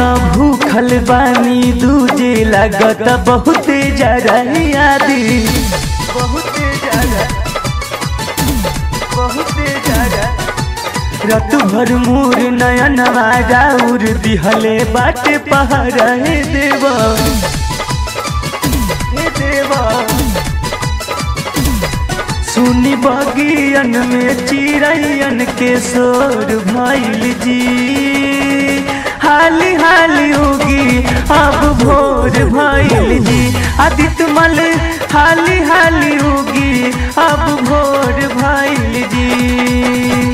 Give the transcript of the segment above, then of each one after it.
त भूखल बानी दूजे लागत बहुते ज्यादा यादी बहुते ज्यादा बहुते ज्यादा रत भर मोर नयन राउर दिहले बाटे पहाड़ हे देवा हे देवा सुनी बगियन में चिड़ैयन के शोर भइल जी हाली हाली होगी अब भोर भइल जी आदित्य मल हाली हाली होगी अब भोर भइल जी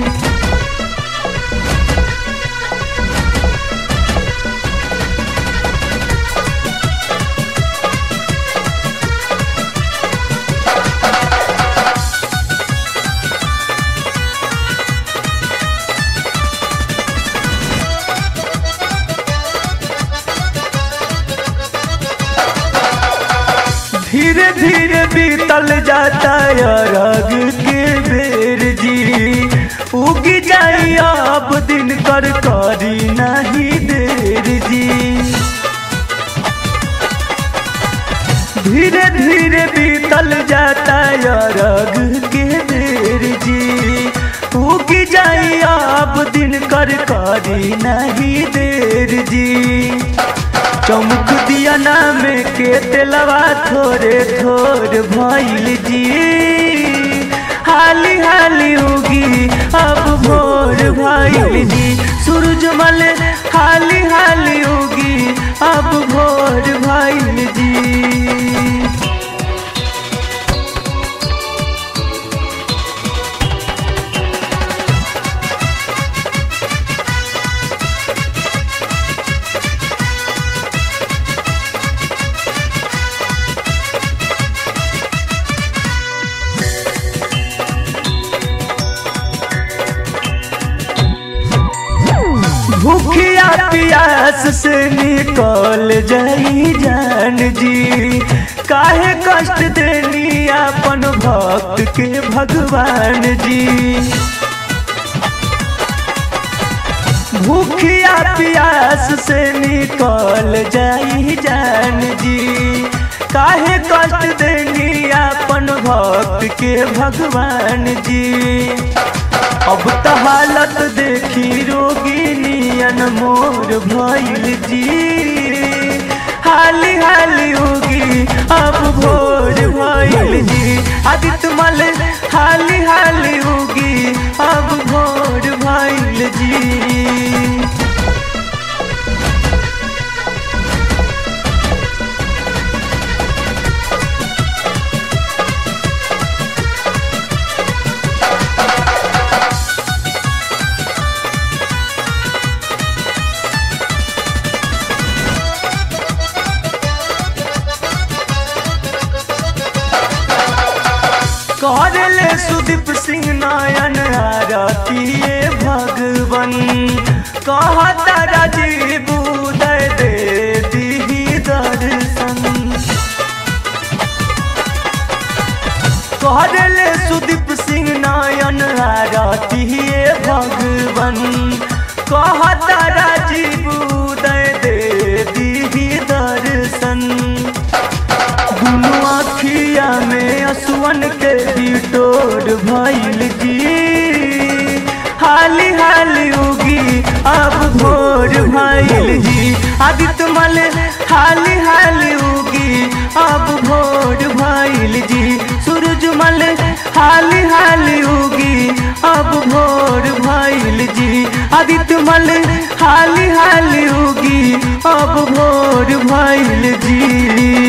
धीरे धीरे बीतल जाता अरग के बेर जी उगी जाई अब दिन कर करी नहीं देर जी धीरे धीरे बीतल जाता अरग के बेर जी उगी जाई अब दिन कर करी नहीं देर जी चमक दिया नाम के तेलवा थोड़े थोड़ भइल जी हाली हाली होगी अब भोर भइल जी सूरजमल हाली हाली होगी अब भोर भइल जी भूखिया प्यास से निकल जाई जान जी काहे कष्ट देनी अपन भक्त के भगवान जी भूखिया प्यास से निकल जाई जान जी काहे कष्ट देनी अपन भक्त के भगवान जी अब त हालत देखी रोगिनियन मोर भइल जी हाली हाली होगी अब भोर भइल जी आदित्य मल हाली हाली होगी अब भोर भइल जी करले सुदीप सिंह नायन आरतीय भगवन कहता राजीव उदय दे दी दर्शन करले सुदीप सिंह नायन आरतीय भगवन कहता राजीव उदय दे दी दर्शन दुनु आखिया में असुवन के बिटोर भइल जी हाली हाली होगी अब भोर भइल जी आदित्य मल हाली हाली होगी अब भोर भइल जी सूरजमल हाली हाली होगी अब भोर भइल जी आदित्य मल हाली हाली होगी अब भोर भइल जी